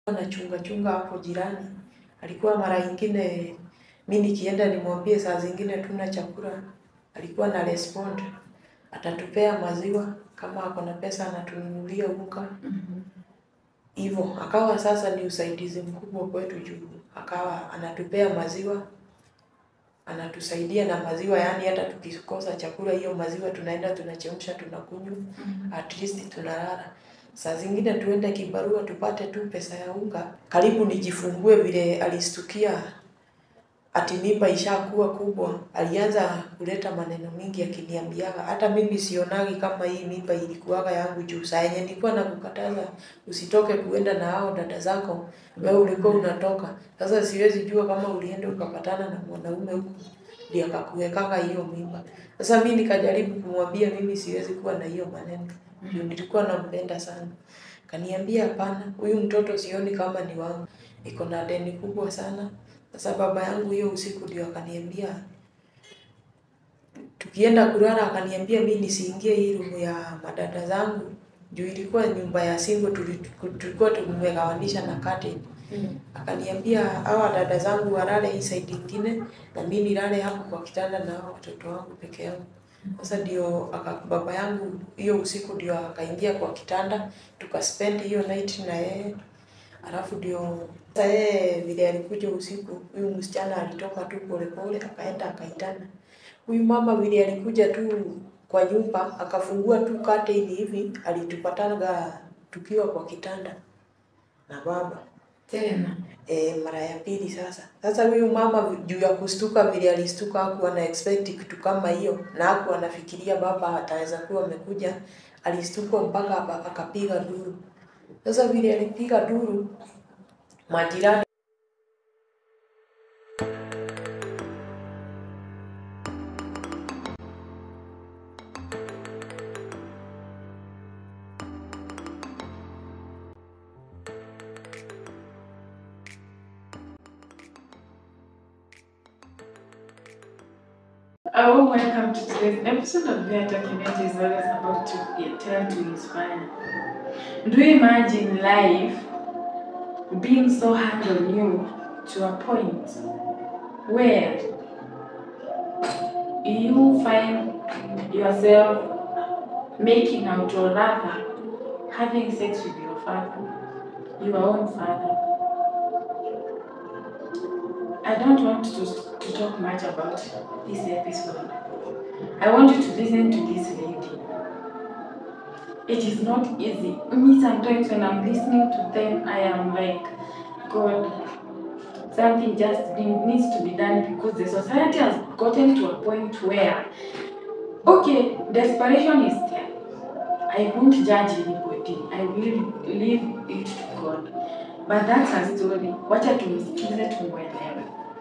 na chunga chunga hapo jirani. Alikuwa mara ingine mi nikienda nimwambie saa zingine tuna chakula, alikuwa na respond, atatupea maziwa kama ako na pesa anatununulia unga hivyo. Akawa sasa ni usaidizi mkubwa kwetu juu, akawa anatupea maziwa, anatusaidia na maziwa, yaani hata tukikosa chakula, hiyo maziwa tunaenda tunachemsha, tunakunywa, at least tunalala. Saa zingine tuende kibarua tupate tu pesa ya unga, karibu nijifungue vile alistukia ati mimba ishakuwa kubwa, alianza kuleta maneno mingi akiniambiaga, hata mimi sionagi kama hii mimba ilikuwaga yangu juu saa yenye nilikuwa nakukataza usitoke kuenda na hao dada zako, wewe ulikuwa unatoka. Sasa siwezi jua kama ulienda ukapatana na mwanaume huko ndiye akakuwekaga hiyo mimba. Sasa mi nikajaribu kumwambia mimi siwezi kuwa na hiyo maneno juu nilikuwa nampenda sana. Kaniambia hapana, huyu mtoto sioni kama ni wangu, iko na deni kubwa sana. Sasa baba yangu hiyo usiku ndio akaniambia, tukienda kulala akaniambia mi nisiingie hii room ya madada zangu juu ilikuwa nyumba ya single, tuli- tulikuwa tumegawanisha na curtain. Akaniambia hawa dada zangu walale hii side ingine na mi nilale hapo kwa kitanda na hao watoto wangu peke yangu. Sasa ndio aka baba yangu hiyo usiku ndio akaingia kwa kitanda tukaspend hiyo night na yeye. Alafu ndio sasa yeye vile alikuja usiku, huyu msichana alitoka tu polepole akaenda akaitana. Huyu mama vile alikuja tu kwa nyumba akafungua tu curtain hivi, alitupataga tukiwa kwa kitanda na baba Tena. e, mara ya pili sasa. Sasa huyu mama juu ya kustuka vile alistuka, hakuwa na expect kitu kama hiyo, na hakuwa anafikiria baba ataweza kuwa amekuja. Alistuka mpaka aka- akapiga duru. Sasa vile alipiga duru, majirani A warm welcome to today's episode of Their Documentary is always about to tell to inspire. Do you imagine life being so hard on you to a point where you find yourself making out or rather having sex with your father, your own father? I don't want to, to talk much about this episode. I want you to listen to this lady. It is not easy. Me, sometimes when I'm listening to them, I am like, God, something just be- needs to be done because the society has gotten to a point where, okay, desperation is there. I won't judge anybody. I will leave it to God. But that's a story. Wacha tumsikize tumwelewe.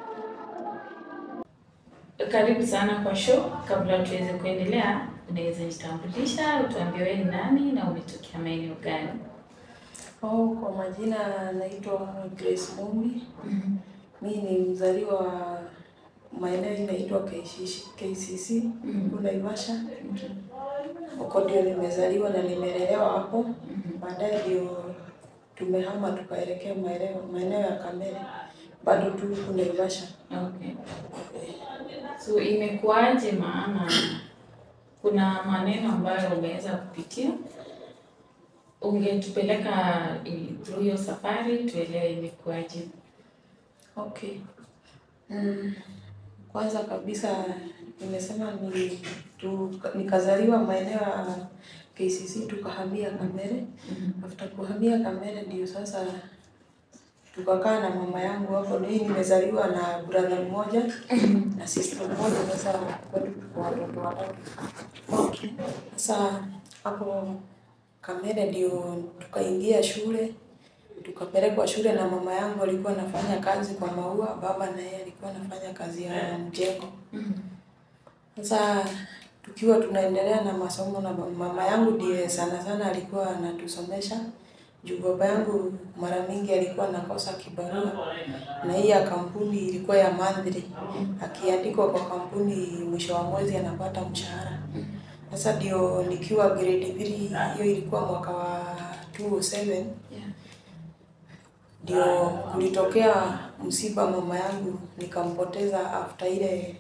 Karibu sana kwa show. Kabla tuweze kuendelea, unaweza jitambulisha, utuambie wewe ni nani na umetokea maeneo gani? Oh, kwa majina naitwa Grace Mumbi. Mi ni mzaliwa wa maeneo inaitwa KCC, KCC huko Naivasha. Huko ndio nimezaliwa na nimelelewa hapo. Baadaye ndio tumehama tukaelekea maeneo maeneo ya Kamere, bado tu huko Naivasha. Okay. So imekuwaje? Maana kuna maneno ambayo umeweza kupitia, ungetupeleka i- through hiyo safari tuelewe imekuwaje. Okay. Mm, kwanza kabisa nimesema ni tu, nikazaliwa maeneo ya KCC tukahamia Kamere. After kuhamia Kamere ndio sasa tukakaa na mama yangu hapo. Mimi nimezaliwa na brother mmoja na sister mmoja, sasa kwetu tuko watoto watatu. Okay. Sasa hapo Kamere ndio tukaingia shule tukapelekwa shule na mama yangu alikuwa anafanya kazi kwa maua, baba na yeye alikuwa anafanya kazi ya mjengo. Sasa tukiwa tunaendelea na masomo na mama yangu ndiye sana sana alikuwa anatusomesha juu baba yangu mara mingi alikuwa anakosa kibarua, na hii ya kampuni ilikuwa ya monthly, akiandikwa kwa kampuni mwisho wa mwezi anapata mshahara. Sasa ndio nikiwa grade 3 hiyo ilikuwa mwaka wa 2007 Yeah. ndio kulitokea msiba mama yangu nikampoteza after ile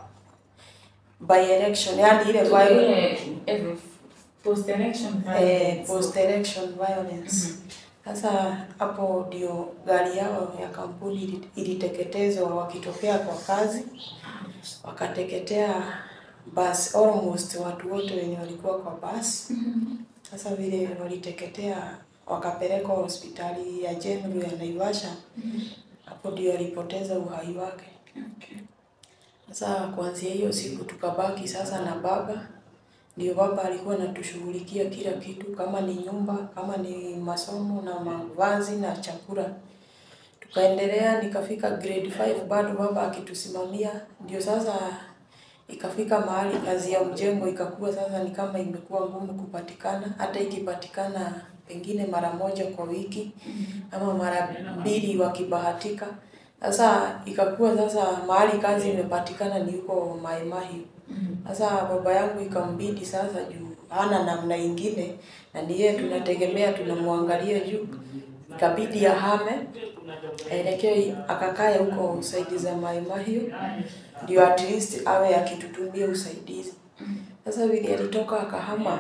by election, yani ile violence Ile post election eh, post election violence. Sasa hapo ndio gari yao ya kampuni ili- iliteketezwa wakitokea kwa kazi, wakateketea bus, almost watu wote wenye walikuwa kwa bus. Sasa vile waliteketea, wakapelekwa hospitali ya General ya Naivasha, hapo ndio alipoteza uhai wake. Okay. Sasa kuanzia hiyo siku tukabaki sasa na baba, ndio baba alikuwa anatushughulikia kila kitu, kama ni nyumba, kama ni masomo na mavazi na chakula. Tukaendelea, nikafika grade 5 bado baba akitusimamia, ndio sasa ikafika mahali kazi ya mjengo ikakuwa sasa ni kama imekuwa ngumu kupatikana, hata ikipatikana pengine mara moja kwa wiki ama mara mbili wakibahatika. Sasa ikakuwa sasa mahali kazi imepatikana ni huko Mai Mahiu. Sasa baba yangu ikambidi sasa juu hana namna ingine na ni yeye tunategemea tunamwangalia juu, ikabidi ahame aelekee akakae huko saidi za Mai Mahiu ndio at least awe akitutumia usaidizi. Sasa vile alitoka akahama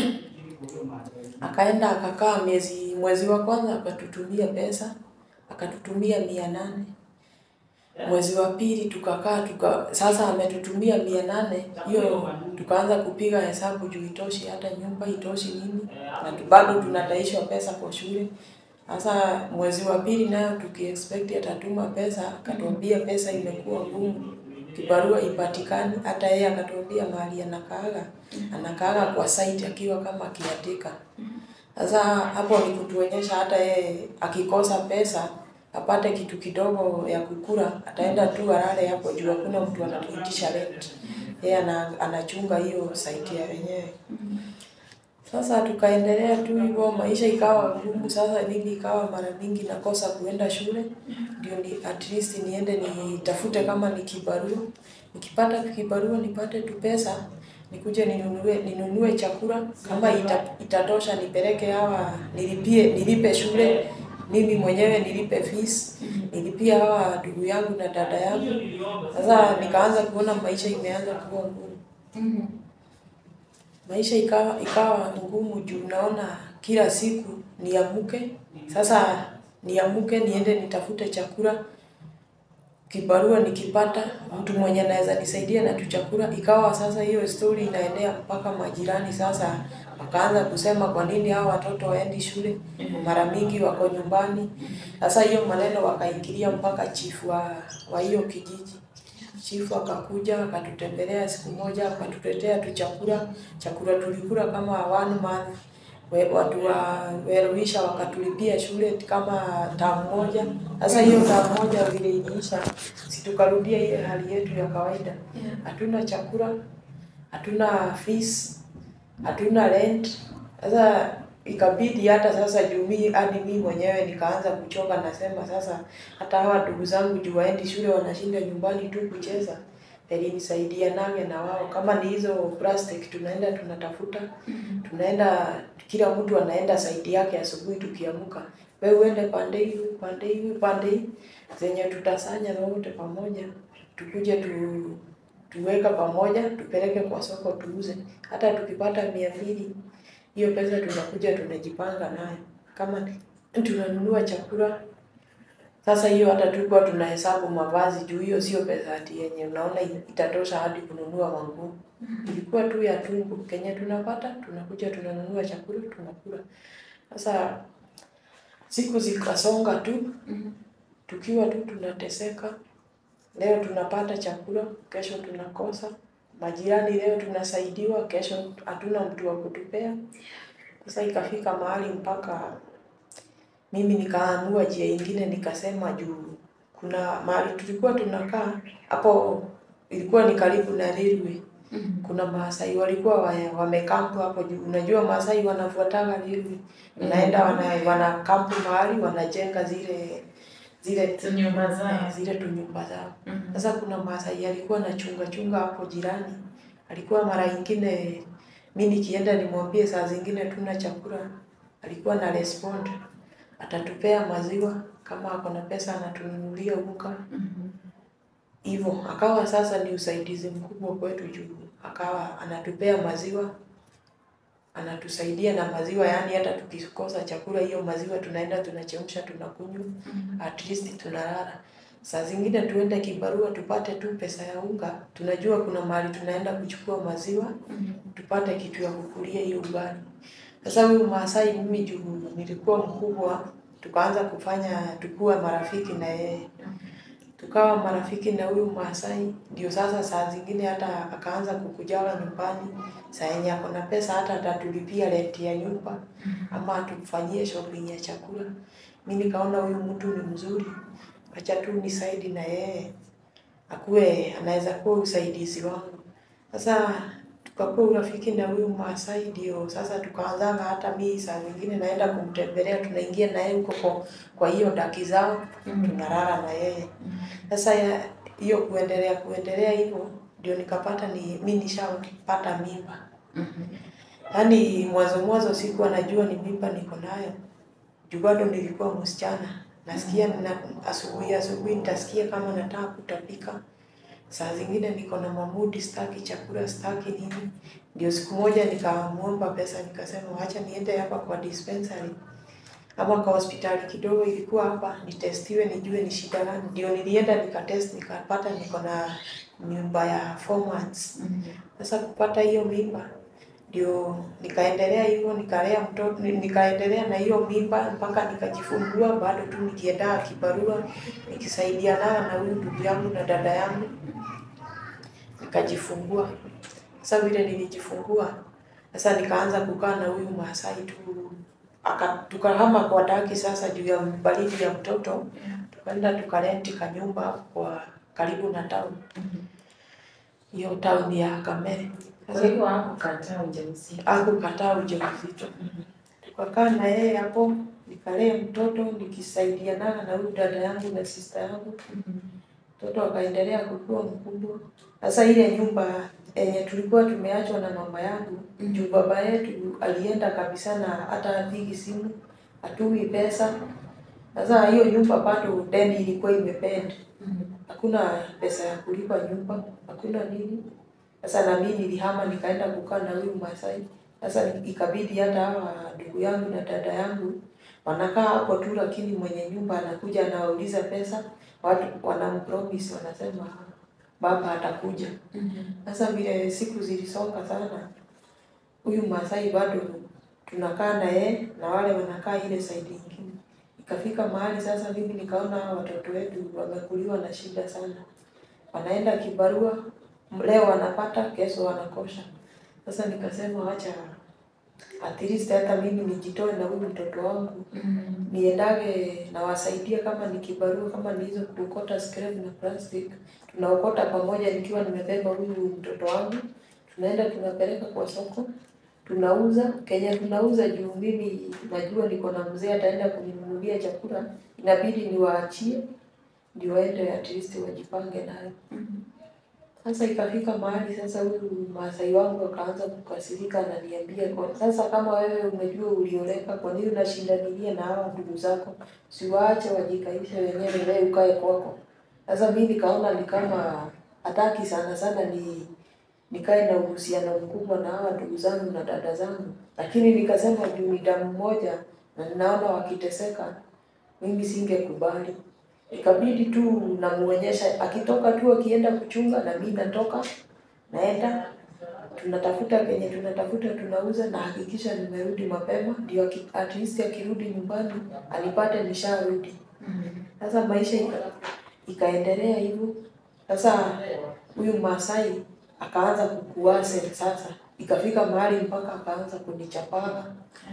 akaenda akakaa miezi mwezi wa kwanza akatutumia pesa akatutumia mia nane mwezi wa pili tukakaa tuka, sasa ametutumia mia nane hiyo tukaanza kupiga hesabu juu itoshi hata nyumba itoshi nini na tu- bado tunataishwa pesa kwa shule sasa mwezi wa pili nayo tukiexpect atatuma pesa akatuambia pesa imekuwa ngumu kibarua ipatikani hata yeye akatuambia mahali anakaaga anakaaga kwa site akiwa kama kiatika sasa hapo ni kutuonyesha hata yeye akikosa pesa apate kitu kidogo ya kukula, ataenda tu alale hapo juu hakuna mtu anatuitisha rent. Yeye ana, anachunga hiyo site ya wenyewe. Sasa tukaendelea tu hivyo, maisha ikawa ngumu. Sasa mimi ikawa mara mingi nakosa kuenda shule, ndio ni at least niende nitafute kama ni kibarua. Nikipata kibarua nipate tu pesa nikuje ninunue ninunue chakula kama ita, itatosha nipeleke hawa nilipie nilipe shule mimi mwenyewe nilipe fees nilipie hawa ndugu yangu na dada yangu. Sasa nikaanza kuona maisha imeanza kuwa ngumu maisha ikawa ikawa ngumu juu naona kila siku niamuke sasa niamuke niende nitafute chakula kibarua nikipata mtu mwenye anaweza nisaidia na tu chakula ikawa sasa hiyo story inaendea mpaka majirani sasa wakaanza kusema kwa nini hao watoto waendi shule mara mingi wako nyumbani sasa hiyo maneno wakaingilia mpaka chifu wa wa hiyo kijiji chifu akakuja akatutembelea siku moja akatutetea tu chakula chakula tulikula kama one month We- watu wa Weruisha wakatulipia shule kama tamu moja. Sasa hiyo tamu moja vile iliisha, si tukarudia ile hali yetu ya kawaida, hatuna chakula, hatuna fees, hatuna rent. Sasa ikabidi hata sasa juu mi hadi mi mwenyewe nikaanza kuchoka, nasema sasa hata hawa ndugu zangu juu waendi shule wanashinda nyumbani tu kucheza ilinisaidia nange na wao, kama ni hizo plastic tunaenda tunatafuta, tunaenda kila mtu anaenda saidi yake asubuhi tukiamka, wewe uende pande hii, wewe pande hii, wewe pande hii, zenye tutasanya wote pamoja, tukuje tu tuweka pamoja, tupeleke kwa soko tuuze. Hata tukipata mia mbili, hiyo pesa tunakuja tunajipanga nayo, kama ni- tunanunua chakula sasa hiyo hata tulikuwa tunahesabu mavazi juu hiyo sio pesa ati yenye unaona itatosha hadi kununua manguo. Ilikuwa tu ya tumbo kenye tunapata tunakuja tunanunua chakula tunakula. Sasa siku zikasonga tu tukiwa tu tunateseka. Leo tunapata chakula, kesho tunakosa. Majirani leo tunasaidiwa, kesho hatuna mtu wa kutupea. Sasa ikafika mahali mpaka mimi nikaamua njia ingine, nikasema juu kuna mahali tulikuwa tunakaa hapo, ilikuwa ni karibu na railway. Kuna Maasai walikuwa wa- wamekampu hapo juu. Unajua Maasai wanafuataga railway, wanaenda wana, wana kampu mahali wanajenga zile zile nyumba zao. zile tu nyumba zao. Mhm. Sasa kuna Maasai alikuwa na chunga chunga hapo jirani, alikuwa mara ingine mi nikienda nimwambie saa zingine tuna chakula, alikuwa na respond atatupea maziwa kama ako na pesa anatununulia unga hivyo. Akawa sasa ni usaidizi mkubwa kwetu juu akawa anatupea maziwa, anatusaidia na maziwa, yaani hata tukikosa chakula, hiyo maziwa tunaenda tunachemsha, tunakunywa, at least tunalala. Saa zingine tuende kibarua tupate tu pesa ya unga, tunajua kuna mahali tunaenda kuchukua maziwa tupate kitu ya kukulia hiyo ugali. Sasa huyu Maasai mimi juu nilikuwa mkubwa, tukaanza kufanya tukuwe marafiki na yeye, tukawa marafiki na huyu Maasai. Ndio sasa saa zingine hata akaanza kukujaga nyumbani, saa yenye ako na pesa hata atatulipia rent ya nyumba ama atufanyie shopping ya chakula. Mi nikaona huyu mtu ni mzuri, acha tu nisaidi na yeye akuwe anaweza kuwa usaidizi wangu. Sasa tukakuwa urafiki na huyu Maasai, ndio sasa tukaanzanga hata mi saa zingine naenda kumtembelea, tunaingia na yeye huko kwa, kwa hiyo daki zao tunalala na yeye. Sasa ya- hiyo kuendelea kuendelea hivyo ndio nikapata ni mi nishapata mimba. Yaani mwanzo mwanzo sikuwa najua ni mimba niko nayo. Juu bado nilikuwa msichana. Nasikia na asubuhi asubuhi nitasikia kama nataka kutapika. Saa zingine niko na mamudi sitaki chakula sitaki nini. Ndio siku moja nikamuomba pesa nikasema wacha niende hapa kwa dispensary. Ama kwa hospitali kidogo ilikuwa hapa nitestiwe nijue ni shida gani. Ndio nilienda nikatest nikapata niko na mimba ya four months. Sasa kupata hiyo mimba ndio nikaendelea hivyo nikalea mtoto ni- nikaendelea na hiyo mimba mpaka nikajifungua, bado tu nikienda kibarua nikisaidiana na huyu ndugu yangu na dada yangu nikajifungua. Sasa vile nilijifungua, sasa nikaanza kukaa na huyu Maasai tu aka tukahama kwa daki sasa juu ya baridi ya mtoto, tukaenda tukarenti kanyumba hapo kwa karibu na town, hiyo town ya Kamere. Kwa Sasa hivyo hakukataa ujauzito. hakukataa ujauzito. Tukakaa na yeye hapo, nikalea mtoto nikisaidiana na huyu dada yangu na sista yangu. Mtoto akaendelea kukua mkubwa. Sasa ile nyumba yenye tulikuwa tumeachwa na mama yangu, juu baba yetu alienda kabisa na hata hapigi simu, hatumi pesa. Sasa hiyo nyumba bado deni ilikuwa imependa, hakuna pesa ya kulipa nyumba, hakuna nini. Sasa na mimi nilihama nikaenda kukaa na huyu Masai. Sasa ikabidi hata hawa ndugu yangu na dada yangu wanakaa hapo tu, lakini mwenye nyumba anakuja anawauliza pesa, watu wanampromise, wanasema baba atakuja. Sasa vile siku zilisonga sana, huyu Masai bado tunakaa na yeye na wale wanakaa ile side ingine. Ikafika mahali sasa mimi nikaona hawa watoto wetu wamekuliwa na shida sana, wanaenda kibarua, leo wanapata, kesho wanakosha. Sasa nikasema wacha at least hata mimi nijitoe na huyu mtoto wangu niendage nawasaidia, kama ni kibarua, kama ni hizo kuokota scrap na plastic, tunaokota pamoja, nikiwa nimebeba huyu mtoto wangu, tunaenda tunapeleka kwa soko, tunauza Kenya, tunauza juu mimi najua niko na mzee ataenda kuninunulia chakula, inabidi niwaachie ndio waende at least wajipange nayo. Sasa ikafika mahali sasa huyu Maasai wangu akaanza kukasirika, ananiambia kwa sasa, kama wewe umejua ulioleka, kwa nini unashindanilia na hawa ndugu zako? Siwaache wajikaishe wenyewe, wewe ukae kwako. Sasa mimi nikaona ni kama hataki sana sana ni nikae na uhusiano mkubwa na hawa ndugu zangu na dada zangu, lakini nikasema juu ni damu moja na ninaona wakiteseka, mimi singekubali. Ikabidi tu namuonyesha, akitoka tu akienda kuchunga na mimi natoka naenda, tunatafuta kenye tunatafuta, tunauza na hakikisha nimerudi mapema, ndio aki- at least akirudi nyumbani anipate nisharudi. Sasa maisha ika, ikaendelea hivyo. Sasa huyu Maasai akaanza kukuase sasa, ikafika mahali mpaka akaanza kunichapaga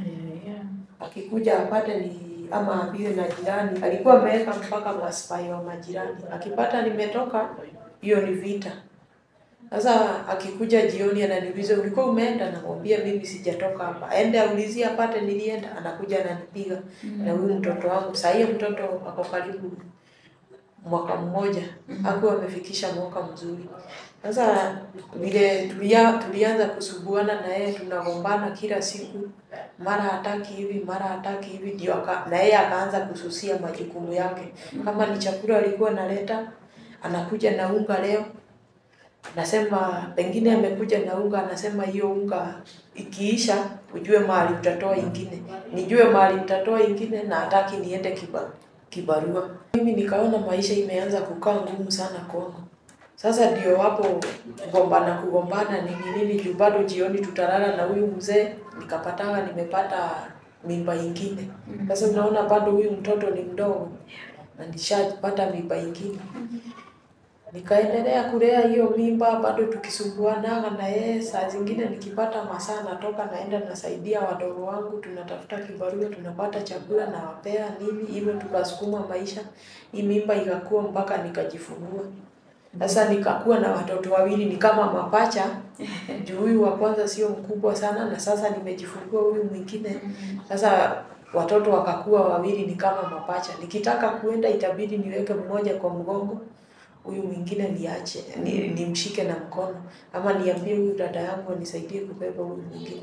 akikuja apate ni ama aambiwe na jirani, alikuwa ameweka mpaka maspai wa majirani, akipata nimetoka, hiyo ni vita. Sasa akikuja jioni ananiuliza ulikuwa umeenda, namwambia mimi sijatoka hapa, aende aulizie apate nilienda, anakuja ananipiga na huyu mtoto wangu. Saa hiyo mtoto ako karibu mwaka mmoja hakuwa amefikisha mwaka mzuri. Sasa vile tulia, tulianza kusuguana na yeye, tunagombana kila siku, mara hataki hivi, mara hataki hivi, ndio aka, na yeye akaanza kususia majukumu yake. Kama ni chakula alikuwa analeta, anakuja na unga leo, anasema pengine amekuja na unga, anasema hiyo unga ikiisha, ujue mahali utatoa ingine, nijue mahali utatoa ingine, na hataki niende kiba, kibarua. Mimi nikaona maisha imeanza kukaa ngumu sana kwangu. Sasa ndio hapo kugombana kugombana nini nini, juu bado jioni tutalala na huyu mzee, nikapatanga nimepata mimba ingine. Sasa unaona bado huyu mtoto ni mdogo na nishapata mimba ingine. Nikaendelea kulea hiyo mimba, bado tukisumbuanaga na yeye. Saa zingine nikipata masaa natoka naenda nasaidia wadogo wangu, tunatafuta kibarua, tunapata chakula nawapea nini, hivyo tukasukuma maisha. Hii mimba ikakua mpaka nikajifungua. Sasa nikakuwa na watoto wawili ni kama mapacha, juu huyu wa kwanza sio mkubwa sana, na sasa nimejifungua huyu mwingine. Sasa watoto wakakuwa wawili ni kama mapacha. Nikitaka kuenda itabidi niweke mmoja kwa mgongo, huyu mwingine niache, ni, nimshike na mkono, ama niambie huyu dada yangu anisaidie kubeba huyu mwingine.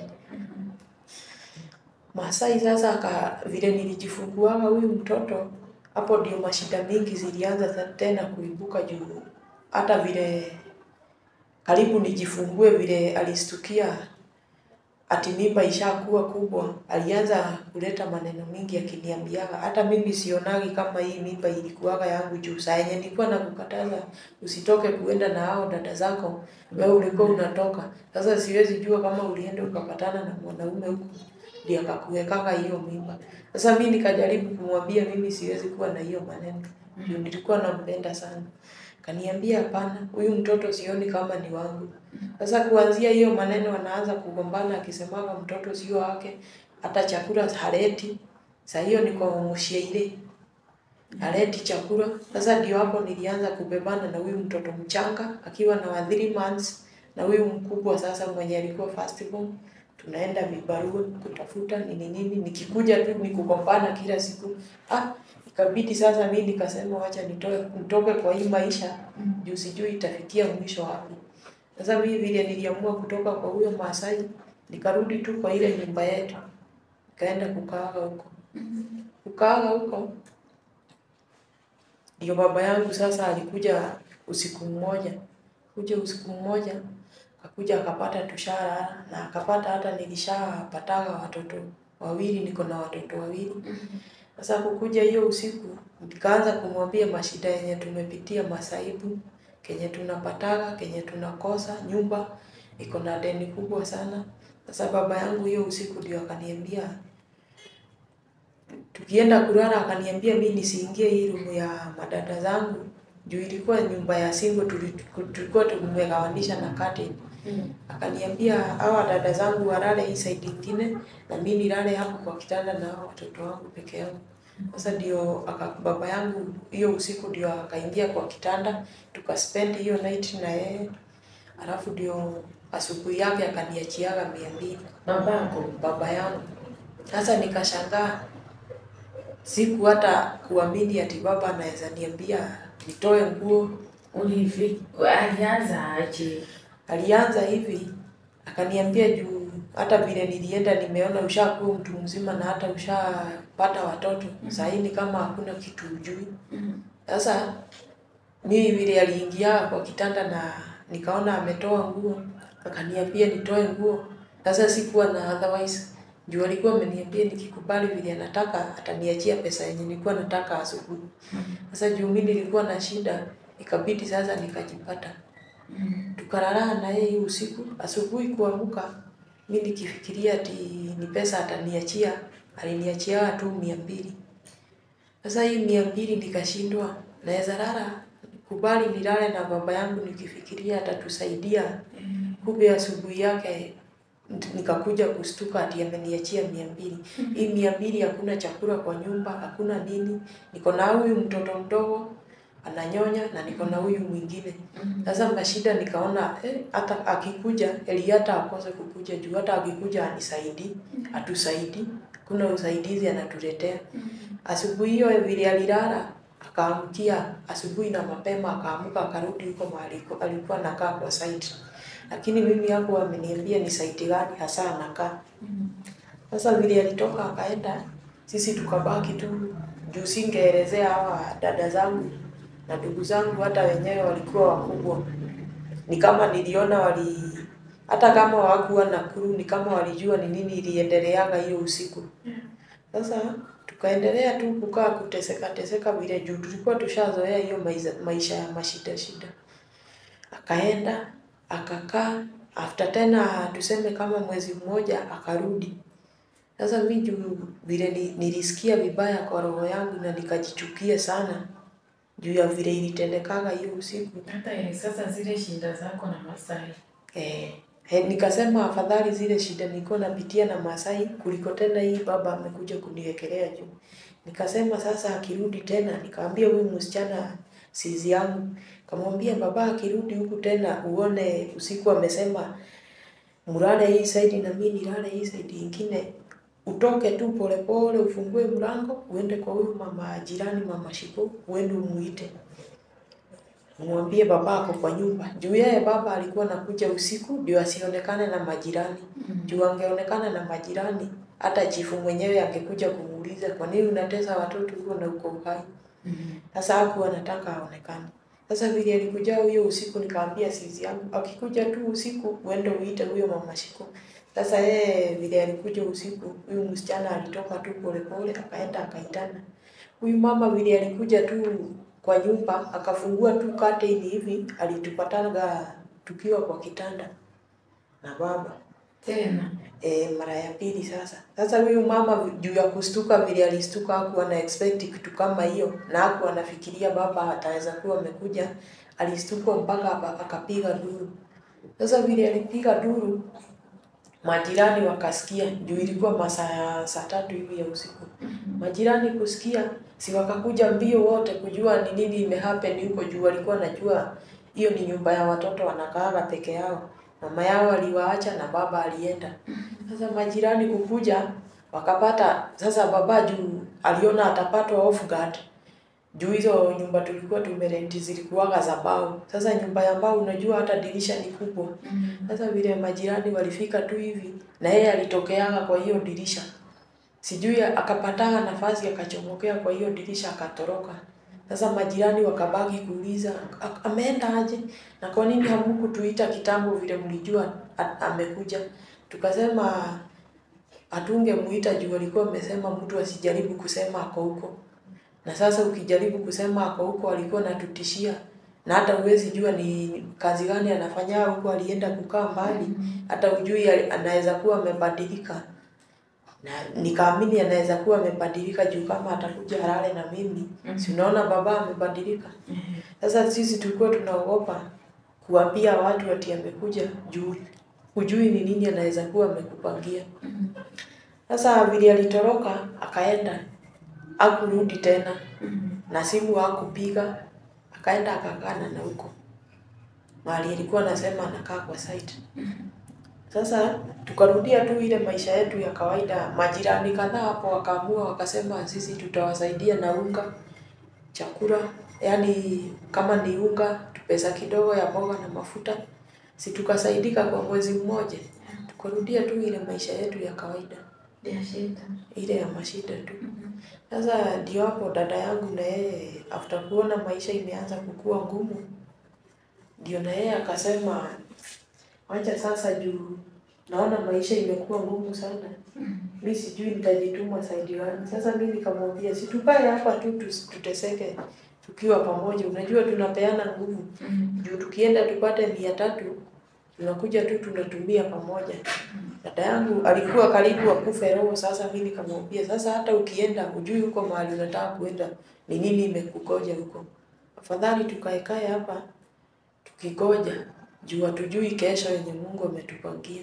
Masai sasa aka, vile nilijifunguaga huyu mtoto, hapo ndio mashida mingi zilianza za- tena kuibuka juu hata vile karibu nijifungue, vile alistukia ati mimba ishakuwa kubwa, alianza kuleta maneno mingi akiniambiaga, hata mimi sionagi kama hii mimba ilikuwaga yangu, juu saa yenye nilikuwa nakukataza usitoke kuenda na hao dada zako, wewe ulikuwa unatoka. Sasa siwezi jua kama ulienda ukapatana na mwanaume huko ndio akakuwekaga hiyo mimba. Sasa mimi nikajaribu kumwambia mimi siwezi kuwa na hiyo maneno, juu nilikuwa nampenda sana. Kaniambia hapana, huyu mtoto sioni kama ni wangu. Sasa kuanzia hiyo maneno anaanza kugombana akisemaga mtoto sio wake, hata chakula haleti. Saa hiyo niko mshairi. Haleti chakula. Sasa ndio hapo nilianza kubebana na huyu mtoto mchanga akiwa na wa 3 months na huyu mkubwa sasa mwenye alikuwa first born. Tunaenda vibarua kutafuta nini nini, nikikuja tu ni kugombana kila siku. Ah, ikabidi sasa mimi nikasema wacha nitoe nitoke kwa hii maisha juu sijui itafikia mwisho wapi. Sasa mimi vile niliamua kutoka kwa huyo Masai, nikarudi tu kwa ile nyumba yetu, nikaenda kukaaga huko. Kukaaga huko ndio baba yangu sasa alikuja usiku mmoja, kuja usiku mmoja akakuja akapata tushara na akapata hata nilishapataga watoto wawili, niko na watoto wawili. Sasa kukuja hiyo usiku nikaanza kumwambia mashida yenye tumepitia, masaibu kenye tunapataga, kenye tunakosa, nyumba iko na deni kubwa sana. Sasa baba yangu hiyo usiku ndio akaniambia, tukienda kulala, akaniambia mimi nisiingie hii room ya madada zangu juu ilikuwa nyumba ya single, tuli- tulikuwa tumegawanisha na curtain. Akaniambia hawa dada zangu walale hii side ingine na mimi nilale hapo kwa kitanda na hao watoto wangu peke yangu. Sasa ndio aka baba yangu hiyo usiku ndio akaingia kwa kitanda tukaspend hiyo night na yeye, alafu ndio asubuhi yake akaniachiaga mia mbili Babako. baba yangu. Sasa nikashangaa, siku hata kuamini ati baba anaweza niambia nitoe nguo. Ulivi, alianza aje? Alianza hivi akaniambia juu hata vile nilienda nimeona ushakuwa mtu mzima na hata ushapata watoto saa hii ni kama hakuna kitu ujui. Sasa mimi vile aliingia kwa kitanda na nikaona ametoa nguo, akaniambia nitoe nguo. Sasa sikuwa na otherwise juu alikuwa ameniambia nikikubali vile anataka ataniachia pesa yenye nilikuwa nataka asubuhi. Sasa juu mimi nilikuwa na shida, ikabidi sasa nikajipata tukalala na yeye hiyo usiku. Asubuhi kuamka, mi nikifikiria ati ni pesa ataniachia, aliniachia tu mia mbili. Sasa hii mia mbili nikashindwa, naweza lala kubali nilale na baba yangu nikifikiria atatusaidia. Kumbe asubuhi yake nikakuja kustuka ati ameniachia mia mbili. Hii mia mbili hakuna chakula kwa nyumba, hakuna nini. Niko na huyu mtoto mdogo ananyonya na niko na huyu mwingine. Sasa mashida nikaona eh, hata akikuja eli hata akose kukuja juu hata akikuja anisaidi, atusaidi, kuna usaidizi anatuletea. Asubuhi hiyo vile alilala akaamkia asubuhi na mapema, akaamuka akarudi huko mahali alikuwa anakaa kwa site, lakini mimi hapo ameniambia ni site gani hasa anakaa. Sasa vile alitoka akaenda, sisi tukabaki tu juu singeelezea hawa dada zangu na ndugu zangu, hata wenyewe walikuwa wakubwa. Ni kama niliona wali hata kama hawakuwa Nakuru, ni kama walijua ni nini iliendeleaga hiyo usiku. Sasa tukaendelea tu kukaa kuteseka teseka vile juu tulikuwa tushazoea hiyo maisha, maisha ya mashida shida. Akaenda akakaa, after tena tuseme kama mwezi mmoja akarudi. Sasa mi juu vile ni, nilisikia vibaya kwa roho yangu na nikajichukia sana juu ya vile ilitendekaga hiyo usiku. Hata ile sasa zile shida zako na Masai. Eh, he, nikasema afadhali zile shida nilikuwa napitia na Masai kuliko tena hii baba amekuja kuniwekelea juu. Nikasema sasa akirudi tena, nikaambia huyu msichana sizi yangu, kamwambia baba akirudi huku tena uone usiku amesema mlale hii side na mimi nilale hii side ingine, utoke tu polepole, ufungue mlango uende kwa huyu mama jirani, mama Shiku, uende umuite mwambie baba ako kwa nyumba. Juu yeye baba alikuwa anakuja usiku ndio asionekane na majirani. Juu angeonekana na majirani, hata chifu mwenyewe angekuja kumuuliza kwa nini unatesa watoto huko na uko uhai. Sasa hakuwa anataka aonekane. Sasa vile alikuja huyo usiku, nikaambia sizi yangu akikuja tu usiku uende uite huyo mama Shiku. Sasa yeye vile alikuja usiku, huyu msichana alitoka tu polepole akaenda akaitana. Huyu mama vile alikuja tu kwa nyumba akafungua tu curtain hivi, alitupataga tukiwa kwa kitanda na baba Tena. e, mara ya pili sasa. Sasa huyu mama juu ya kustuka vile alistuka, hakuwa na expect kitu kama hiyo, na hakuwa anafikiria baba ataweza kuwa amekuja. Alistuka mpaka aka- akapiga duru. Sasa vile alipiga duru, majirani wakasikia, juu ilikuwa masaa ya saa tatu hivi ya usiku. Majirani kusikia, si wakakuja mbio wote kujua ni nini imehappen huko, juu walikuwa najua hiyo ni nyumba ya watoto wanakaaga peke yao. Mama yao aliwaacha na baba alienda. Sasa majirani kukuja wakapata, sasa baba juu aliona atapatwa off guard juu hizo nyumba tulikuwa tumerenti zilikuwaga za mbao. Sasa nyumba ya mbao unajua hata dirisha ni kubwa. Sasa vile majirani walifika tu hivi na yeye alitokeaga kwa hiyo dirisha. Sijui akapataga nafasi akachomokea kwa hiyo dirisha akatoroka. Sasa majirani wakabaki kuuliza "A- ameenda aje na kwa nini hamkutuita kitambo vile mlijua a- amekuja. Tukasema hatungemuita juu alikuwa amesema mtu asijaribu kusema ako huko. Na sasa ukijaribu kusema ako huko alikuwa anatutishia na hata huwezi jua ni kazi gani anafanya huko, alienda kukaa mbali, hata ujui ali- anaweza kuwa amebadilika. Na nikaamini anaweza kuwa amebadilika juu kama atakuja halale na mimi, si unaona baba amebadilika. Sasa sisi tulikuwa tunaogopa kuambia watu ati amekuja juu hujui ni nini anaweza kuwa amekupangia. Sasa vile alitoroka akaenda, hakurudi tena na simu hakupiga, akaenda akakana na huko mahali alikuwa anasema anakaa kwa site. Sasa tukarudia tu ile maisha yetu ya kawaida. Majirani kadhaa hapo wakaamua wakasema, sisi tutawasaidia na unga, chakula, yaani kama ni unga, pesa kidogo ya mboga na mafuta. Si tukasaidika kwa mwezi mmoja, tukarudia tu ile maisha yetu ya kawaida, Ya shida. ile ya mashida tu. Sasa ndio hapo dada yangu na yeye after kuona maisha imeanza kukua ngumu, ndio na yeye akasema wacha sasa, juu naona maisha imekuwa ngumu sana, mi sijui nitajituma saidi gani. Sasa mi nikamwambia si tukae hapa tu tus- tuteseke tukiwa pamoja, unajua tunapeana nguvu juu tukienda tupate mia tatu tunakuja tu tunatumia pamoja. Dada yangu alikuwa karibu akufe roho. Sasa mi nikamwambia sasa, hata ukienda hujui huko mahali unataka kuenda ni nini imekugoja huko, afadhali tukaekae hapa tukigoja juu hatujui kesho yenye Mungu ametupangia.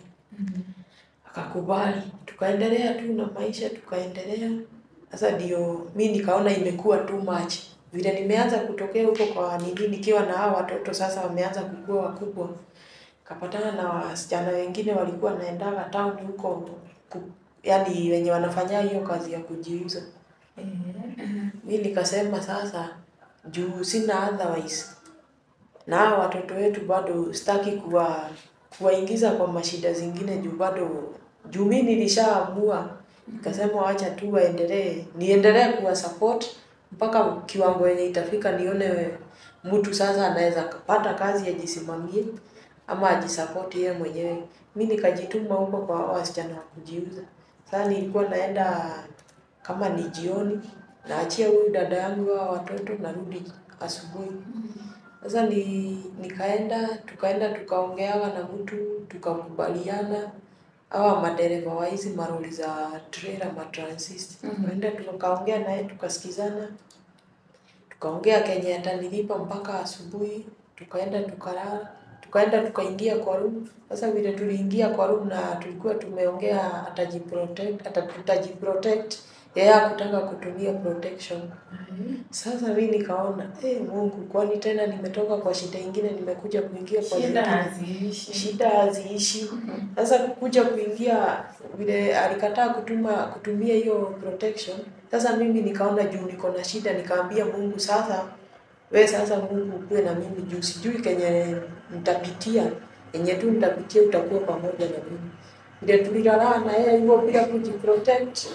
Akakubali, tukaendelea tu na maisha, tukaendelea. Sasa ndio mi nikaona imekuwa too much, vile nimeanza kutokea huko kwa nini, nikiwa na hao watoto sasa wameanza kukua wakubwa, kapatana na wasichana wengine walikuwa naendaga town huko ku, yani wenye wanafanya hiyo kazi ya kujiuza. Mi nikasema sasa juu sina otherwise. Na hawa watoto wetu bado sitaki kuwa kuwaingiza kwa mashida zingine juu bado juu mimi nilishaamua nikasema wacha tu waendelee niendelee kuwa support mpaka kiwango yenye itafika nione mtu sasa anaweza kupata kazi ajisimamie ama ajisapoti yeye mwenyewe. Mi nikajituma huko kwa hao wasichana wa kujiuza. Sasa nilikuwa naenda kama ni jioni, naachia huyu dada yangu hao watoto narudi asubuhi. Sasa ni nikaenda, tukaenda tukaongeaga na mtu, tukakubaliana hawa madereva wa hizi maroli za trailer matransist. Mhm. Tukaenda tukaongea naye tukasikizana. Tukaongea kenye atanilipa mpaka asubuhi, tukaenda tukalala, tukaenda tukaingia kwa room. Sasa vile tuliingia kwa room na tulikuwa tumeongea atajiprotect, ata tutajiprotect, yeye hakutaka kutumia protection. Sasa mi nikaona, eh, Mungu, kwani tena nimetoka kwa shida ingine nimekuja kuingia kwa Shida zingine. haziishi. Shida haziishi. Sasa kukuja kuingia vile alikataa kutuma kutumia hiyo protection. Sasa mimi nikaona juu niko na shida, nikaambia Mungu sasa, we sasa Mungu ukuwe na mimi juu sijui kenye nitapitia, yenye tu nitapitia utakuwa pamoja na mimi. Vile tulilala na yeye hivyo bila kujiprotect,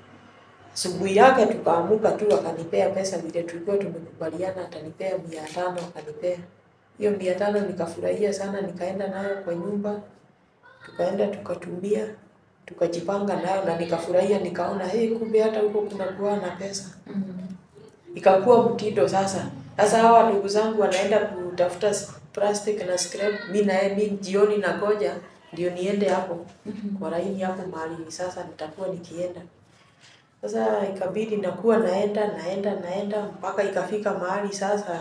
asubuhi yake tukaamuka tu akanipea pesa vile tulikuwa tumekubaliana, atanipea mia tano akanipea hiyo mia tano nikafurahia sana, nikaenda nayo kwa nyumba, tukaenda tukatumia, tukajipanga nayo na nikafurahia, nikaona hey, kumbe hata huko kuna kuwa na pesa. Mhm. Ikakuwa mtindo sasa. Sasa hawa ndugu zangu wanaenda kutafuta s- plastic na scrap, mi naye mi jioni nagoja ndio niende hapo kwa laini hapo mahali sasa nitakuwa nikienda. Sasa ikabidi nakuwa naenda naenda naenda mpaka ikafika mahali sasa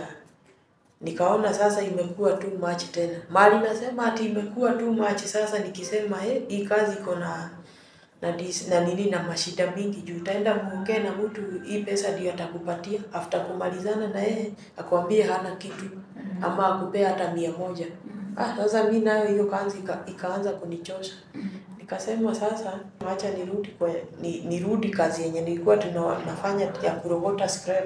nikaona sasa imekuwa too much tena. Mahali nasema ati imekuwa too much sasa nikisema eh, hii kazi iko na na, dis, na nini na mashida mingi juu utaenda muongee na mtu hii pesa ndio atakupatia after kumalizana na yeye akwambie hana kitu ama akupea hata mia moja. Ah, sasa mi nayo hiyo kazi ika, ikaanza kunichosha. Nikasema sasa acha nirudi kwa ni, nirudi kazi yenye nilikuwa tunafanya ya kurogota scrap.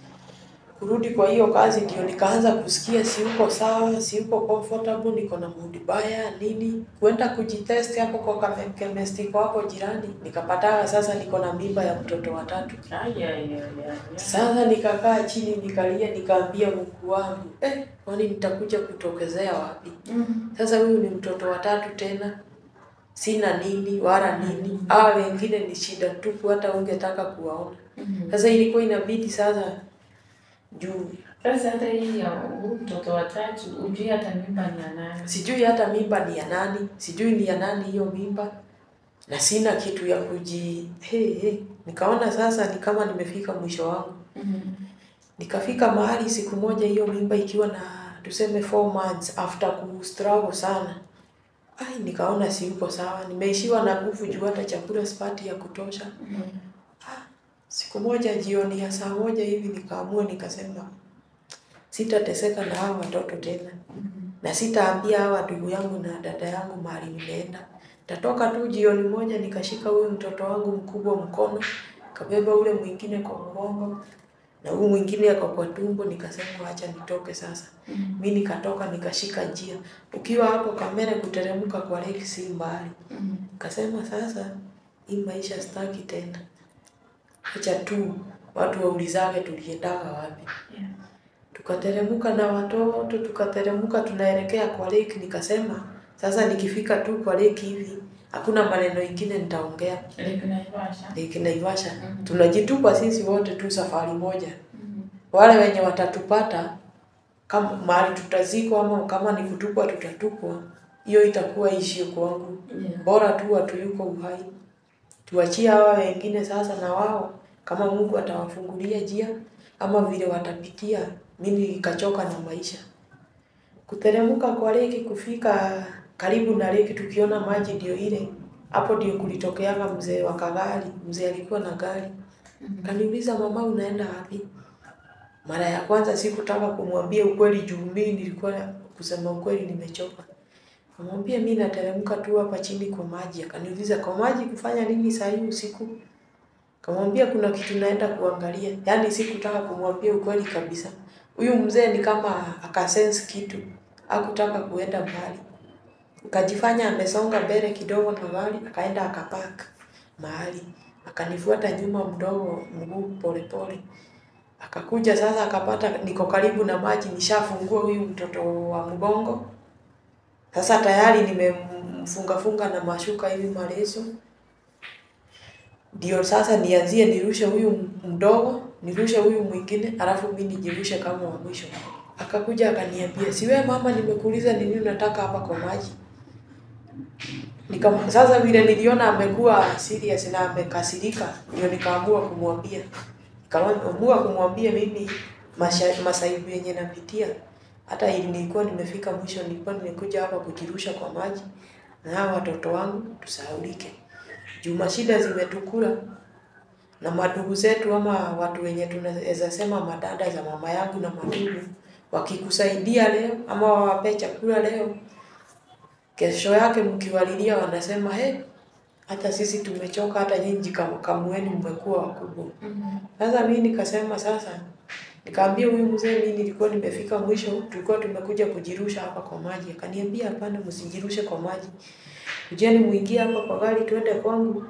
Kurudi kwa hiyo kazi ndio nikaanza kusikia si uko sawa, si uko comfortable, niko na mood baya nini. Kuenda kujitest hapo kwa kame- chemist kwa hapo jirani, nikapata sasa niko na mimba ya mtoto wa tatu. Ay, ay, ay, ay, ay. Sasa nikakaa chini nikalia, nikaambia Mungu wangu, eh, kwani nitakuja kutokezea wapi? Mhm. Sasa huyu ni mtoto wa tatu tena, sina nini wala nini. Hawa wengine ni shida tupu, hata ungetaka kuwaona. Mhm. Sasa ilikuwa inabidi sasa juu Sasa hata hii ya huu mtoto wa tatu ujui hata mimba ni ya nani. sijui hata mimba ni ya nani, sijui ni ya nani hiyo mimba, na sina kitu ya kuji hey, hey. Nikaona sasa ni kama nimefika mwisho wangu. Mhm. Nikafika mahali siku moja hiyo mimba ikiwa na tuseme four months after ku struggle sana. Ai, nikaona siuko sawa, nimeishiwa na nguvu juu hata chakula sipati ya kutosha. Mhm. Siku moja jioni ya saa moja hivi nikaamua nikasema sitateseka na hawa watoto tena, na sitaambia hawa ndugu yangu na dada yangu mahali nimeenda. Tatoka tu jioni moja nikashika huyu mtoto wangu mkubwa mkono, kabeba ule mwingine kwa mgongo na huyu mwingine ako kwa tumbo, nikasema acha nitoke sasa. Mhm. Mi nikatoka nikashika njia. Ukiwa hapo Kamere kuteremka kwa lake si mbali. Mhm. Kasema sasa hii maisha sitaki tena. Acha tu watu waulizage tuliendaga wapi. Yeah. Tukateremka na watoto, tukateremka tunaelekea kwa lake. Nikasema sasa nikifika tu kwa lake hivi hakuna maneno ingine nitaongea. Lake Naivasha. Lake Naivasha Mhm. tunajitupa sisi wote tu safari moja. Mhm. Wale wenye watatupata kama mahali tutazikwa ama kama ni kutupwa tutatupwa, hiyo itakuwa ishio kwangu. Yeah. Bora tu watu yuko uhai, tuachie hawa wengine sasa, na wao kama Mungu atawafungulia njia ama vile watapitia. Mimi nikachoka na maisha, kuteremka kwa leki, kufika karibu na leki, tukiona maji ndio ile hapo, ndio kulitokeaga mzee wa kagari. Mzee alikuwa na gari, kaniuliza mama, unaenda wapi? Mara ya kwanza sikutaka kumwambia ukweli juu mimi nilikuwa kusema ukweli nimechoka. Kamwambia mimi nateremka tu hapa chini kwa maji. Akaniuliza kwa maji kufanya nini saa hii usiku? Kamwambia kuna kitu naenda kuangalia. Yaani sikutaka kumwambia ukweli kabisa. Huyu mzee ni kama akasense kitu, hakutaka kuenda mbali, akajifanya amesonga mbele kidogo na gari, akaenda akapark mahali, akanifuata nyuma mdogo, mguu polepole, akakuja sasa, akapata niko karibu na maji, nishafungua huyu mtoto wa mgongo, sasa tayari nimemfungafunga na mashuka hivi marefu, ndio sasa nianzie nirushe huyu mdogo, nirushe huyu mwingine, alafu mimi nijirushe kama wa mwisho. Akakuja akaniambia, si wewe mama, nimekuuliza ni nini unataka hapa kwa maji? Nika, sasa vile niliona amekuwa serious na amekasirika, ndio nikaamua kumwambia, nikaamua kumwambia mimi masha- masaibu yenye napitia, hata ili nilikuwa nimefika mwisho, nilikuwa nimekuja hapa kujirusha kwa maji na hao watoto wangu tusahaulike juu mashida zimetukula na madugu zetu ama watu wenye tunaweza sema madada za mama yangu na madugu wakikusaidia leo ama wawape chakula leo, kesho yake mkiwalilia wanasema he, hata sisi tumechoka, hata nyinyi kam- kamueni mmekuwa wakubwa. Sasa mimi nikasema sasa, nikaambia huyu mzee, mimi nilikuwa nimefika mwisho, tulikuwa tumekuja kujirusha hapa kwa maji. Akaniambia hapana, msijirushe kwa maji, kujeni muingie hapa kwa gari, twende kwangu,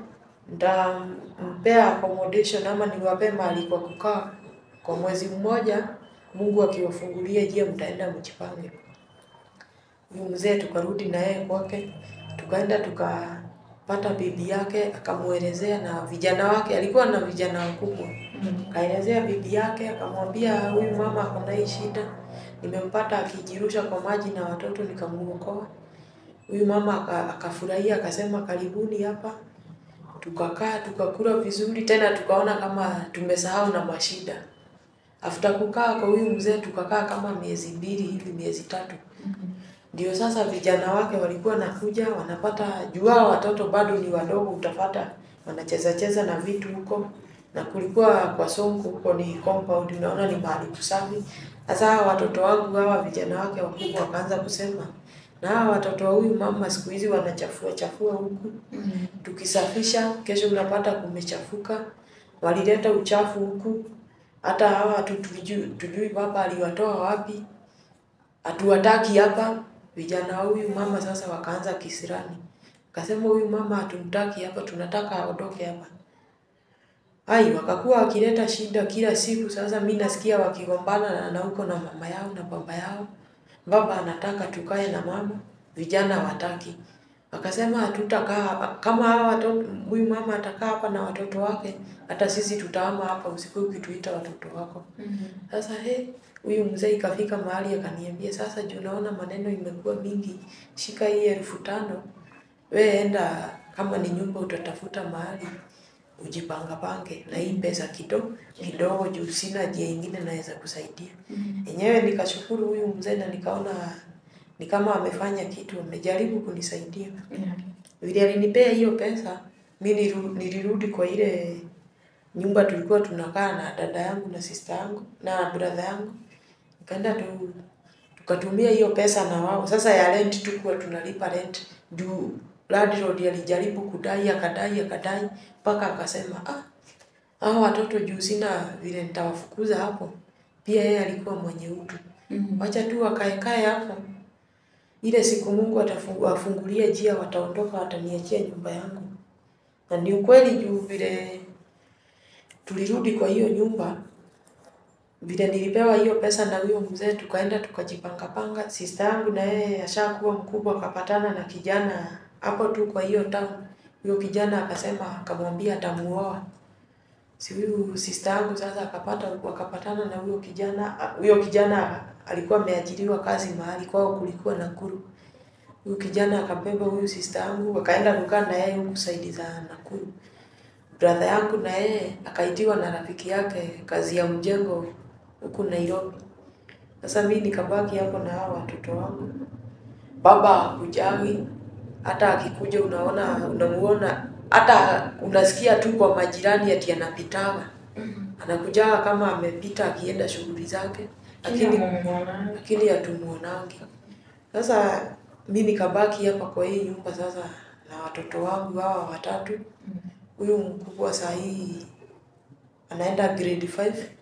nitampea accommodation ama niwape mahali kwa kukaa kwa mwezi mmoja. Mungu akiwafungulia njia, mtaenda mjipange. Huyu mzee tukarudi na yeye kwake, tukaenda tukapata bibi yake, akamuelezea na vijana wake, alikuwa na vijana wakubwa Kaelezea bibi yake, akamwambia huyu mama ako na hii shida, nimempata akijirusha kwa maji na watoto nikamuokoa. Huyu mama aka- akafurahia, akasema karibuni hapa. Tukakaa tukakula vizuri, tena tukaona kama tumesahau na mashida. After kukaa kwa huyu mzee tukakaa kama miezi mbili hivi, miezi tatu. Ndio sasa vijana wake walikuwa nakuja wanapata juu hao watoto bado ni wadogo, utapata wanacheza cheza na vitu huko, na kulikuwa kwa Sonko huko ni compound, unaona ni mahali kusafi. Sasa hawa watoto wangu hawa vijana wake wakubwa wakaanza kusema, na hawa watoto wa huyu mama siku hizi wanachafua chafua huku, tukisafisha kesho unapata kumechafuka, walileta uchafu huku, hata hawa hatu tujui, tujui baba aliwatoa wapi, hatuwataki hapa. Vijana wa huyu mama sasa wakaanza kisirani, akasema huyu mama hatumtaki hapa, tunataka aondoke hapa. Ai, wakakuwa wakileta shida kila siku. Sasa mi nasikia wakigombana na, na huko na mama yao na baba yao. Baba anataka tukae na mama, vijana hawataki. Wakasema hatutakaa hapa. kama hawa watoto, huyu mama atakaa hapa na watoto wake, hata sisi tutahama hapa, usiku ukituita watoto wako. Sasa he, huyu mzee ikafika mahali akaniambia, sasa juu naona maneno imekuwa mingi, shika hii elfu tano we enda, kama ni nyumba utatafuta mahali ujipangapange na hii pesa kidogo kidogo, juu sina njia ingine naweza kusaidia. Enyewe nikashukuru huyu mzee na nikaona ni kama amefanya kitu, amejaribu kunisaidia. Vile alinipea hiyo pesa, mi niru- nilirudi kwa ile nyumba tulikuwa tunakaa na dada yangu na sister yangu na brother yangu, nikaenda tu tukatumia hiyo pesa na wao. Sasa ya rent tukuwa tunalipa rent juu landlord alijaribu kudai akadai akadai mpaka akasema ah, hao watoto juu sina vile nitawafukuza hapo. Pia yeye alikuwa mwenye utu, wacha tu wakaekae hapo, ile siku Mungu atafungulia njia, wataondoka, wataniachia nyumba yangu. Na ni ukweli juu vile tulirudi kwa hiyo nyumba, vile nilipewa hiyo pesa na huyo mzee, tukaenda tukajipangapanga. Sister yangu na yeye ashakuwa mkubwa, akapatana na kijana hapo tu kwa hiyo town. Huyo kijana akasema, akamwambia atamuoa. Si huyu sister yangu sasa akapata wakapatana na huyo kijana. Huyo kijana alikuwa ameajiriwa kazi mahali kwao, kulikuwa Nakuru. Huyu kijana akabeba huyu sister yangu, wakaenda kukaa na yeye huku saidi za Nakuru. Brother yangu na yeye akaitiwa na rafiki yake kazi ya mjengo huku Nairobi. Sasa mimi nikabaki hapo na hao watoto wangu. Baba hakujagi, hata akikuja unaona unamuona, hata unasikia tu kwa majirani ati anapitaga, anakujaga kama amepita akienda shughuli zake, lakini lakini hatumuonangi. Sasa mi nikabaki hapa kwa hii nyumba sasa na watoto wangu hawa watatu. Huyu mkubwa saa hii anaenda grade 5,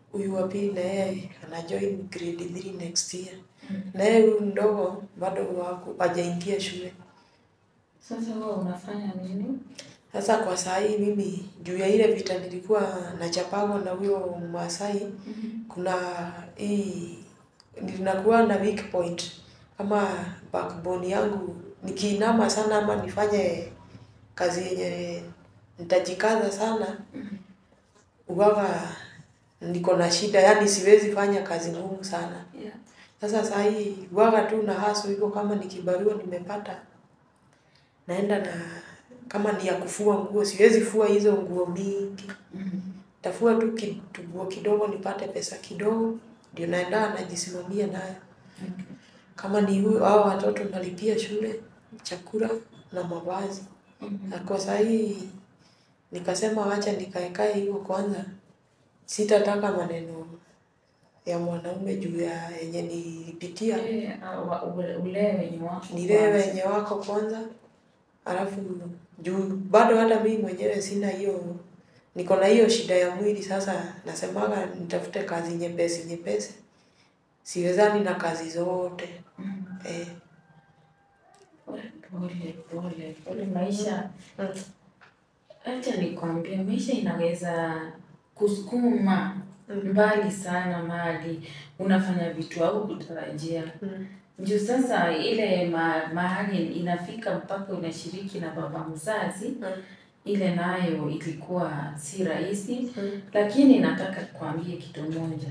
huyu wa pili na yeye ana join grade 3 next year. Na yeye huyu mdogo bado wako hajaingia shule. Sasa wewe unafanya nini? Sasa kwa saa hii mimi juu ya ile vita nilikuwa nachapagwa na huyo Masai, kuna hii ninakuwa na weak point kama backbone yangu, nikiinama sana ama nifanye kazi yenye nitajikaza sana, uwaga niko na shida, yani siwezi fanya kazi ngumu sana. Yeah. Sasa saa hii waga tu na haso hivyo, kama ni kibarua nimepata, naenda na kama ni ya kufua nguo, siwezi fua hizo nguo mingi, tafua tu kituguo kidogo nipate pesa kidogo, ndio naenda najisimamia nayo. Okay. Kama ni huyo hao watoto nalipia shule, chakula na mavazi. Na kwa saa hii nikasema wacha nikaekae hivyo kwanza, sitataka maneno ya mwanaume juu ya yenye nilipitia. Eh, ah, wa- ule- ulee wenye wako nilee kwanza. wenye wako kwanza, alafu juu bado hata mimi mwenyewe sina hiyo, niko na hiyo shida ya mwili. Sasa nasemaga nitafute kazi nyepesi nyepesi, siwezani na kazi zote Mm. eh. Pole pole pole, maisha Mm. acha nikwambie, maisha inaweza kusukuma Mm. mbali sana mali unafanya vitu au kutarajia Mm. juu sasa ile ma, mahali inafika mpaka unashiriki na baba mzazi Mm. ile nayo ilikuwa si rahisi Mm. lakini nataka kuambie kitu moja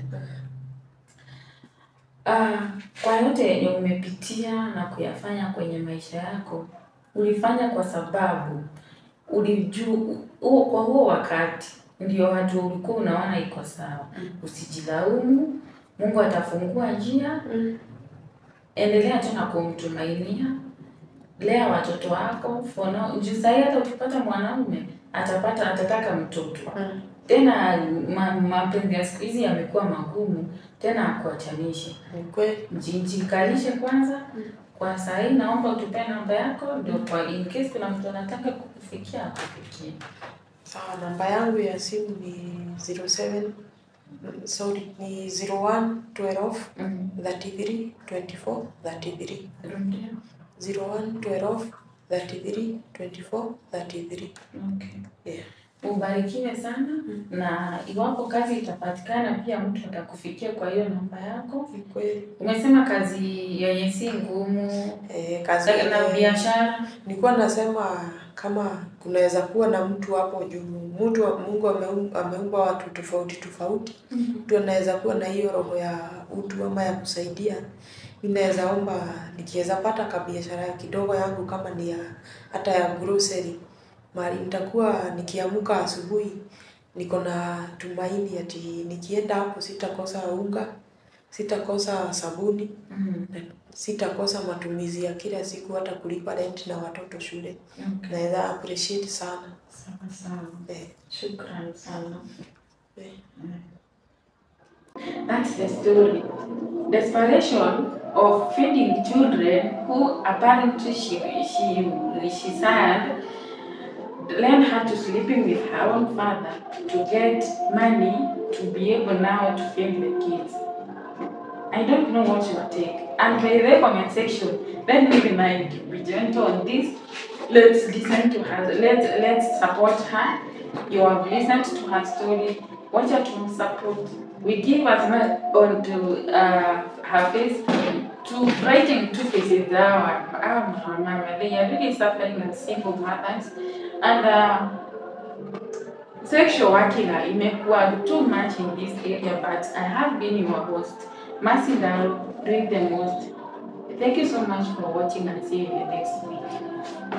Ah, kwa yote yenye umepitia na kuyafanya kwenye maisha yako ulifanya kwa sababu ulijua huo kwa huo wakati ndio watu ulikuwa unaona iko sawa. Mm. Usijilaumu, Mungu atafungua njia. Mm. Endelea tu na kumtumainia, lea watoto wako for now. Juu sahii hata ukipata mwanaume atapata atataka mtoto Mm. tena. ma- Mapenzi ya siku hizi yamekuwa magumu tena, akuachanishe Ni kweli. Jikalishe kwanza. Mm. Kwa saa hii naomba utupe namba yako, ndio kwa in case kuna mtu anataka kukufikia akufikie. Sawa, namba yangu ya simu ni 07 mm, sorry ni 01 12 Mm. 33 24 33 Rudia. 01 12 33 24 33 Okay. yeah. Ubarikiwe sana na iwapo kazi itapatikana pia mtu atakufikia kwa hiyo namba yako. Ni kweli. Umesema kazi yenye si ngumu Eh, kazi na yenye- biashara. Nilikuwa nasema kama kunaweza kuwa na mtu hapo juu, mtu wa- Mungu ameum- ameumba watu tofauti tofauti, mtu anaweza kuwa na hiyo roho ya utu ama ya kusaidia. Mimi naweza omba nikiweza pata kabiashara kidogo yangu kama ni ya hata ya grocery, mahali nitakuwa nikiamka asubuhi niko na tumaini ati nikienda hapo sitakosa unga, sitakosa sabuni Mm. na sitakosa matumizi ya kila siku, hata kulipa rent na watoto shule. Okay. Naweza appreciate sana Sawa sawa. eh, Shukrani sana. eh. That's the story. Desperation of feeding children who apparently she she she said learned her to sleeping with her own father to get money to be able now to feed the kids. I don't know what your take. And by the comment section, let me remind you, be gentle on this. Let's listen to her. Let's let's support her. You have listened to her story. Watch her to support. We give as much on to uh, her face to writing two faces our our mama. They are really suffering as single mothers. And uh, sexual working imekuwa too much in this area, but I have been your host. Mercy Dal, doing the most. Thank you so much for watching and see you in the next week.